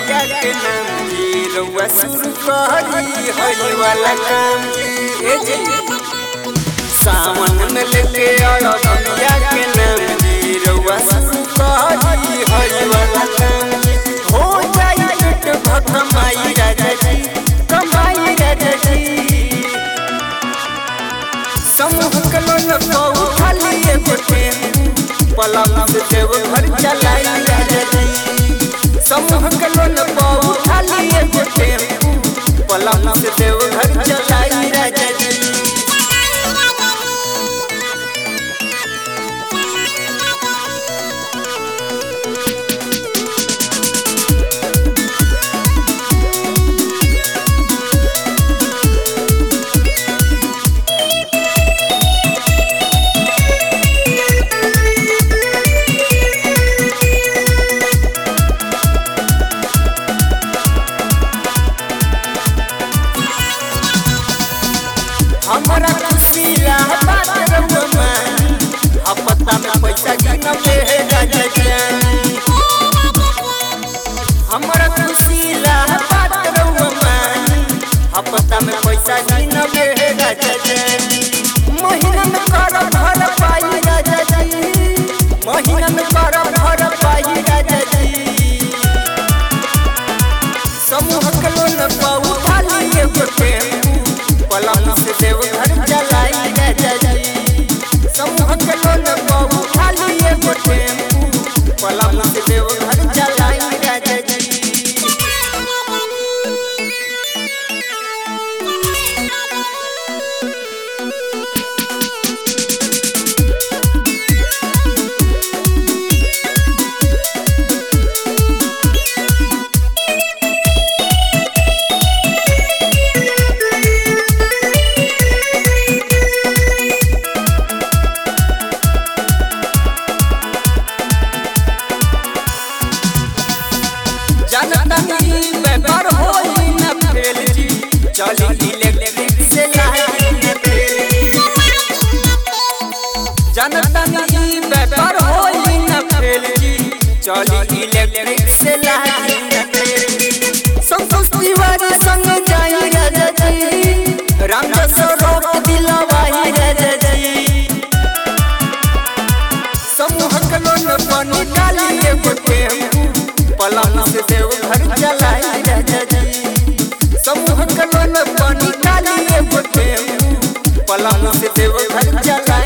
मैया के नाम जी रउआ शुरू करी हई वाला काम जी ए जी सावन में लेके आओ मैया के नाम जी रउआ शुरू करी हई वाला काम जी हो जाई पेट भर कमाई राजा जी कमाई राजा जी समूह के लोग को खाली एगो टेम्पू पलंग से देव घर चलाई राजा जी समूह के लोग को खाली एगो टेम्पू पलंग से देव घर चलाई राजा जी हमारा खुशी रहा बात रउआ मानी हपता में पैसा गिना पे है राजा जानी हमारा खुशी रहा बात रउआ मानी हपता में पैसा गिना पे है राजा जानी महीना में कर भर पाई राजा जी महीना में कर भर पाई राजा जी समूह के लोन पाऊ खाली एगो टेम्पू पलंग से देव घर चलाई राजा जी समूह के लोन पाऊ खाली एगो टेम्पू पलंग से देव घर चलाई राजा जी जनता की व्यापार होई न फेल जी चली इलेक्ट्रिक से लाही न फेल जनता की व्यापार होई न फेल जी चली इलेक्ट्रिक से लाही न फेल संतोष तिवारी संग जाई राजा जी रामदास रोक दिलवाही राजा जी समूह के लोन पानी डाली एगो टेम्पू पलंग से देव घर चलाई राजा जी समूह के लोन पानी डाली एगो टेम्पू पलंग से देव घर चलाई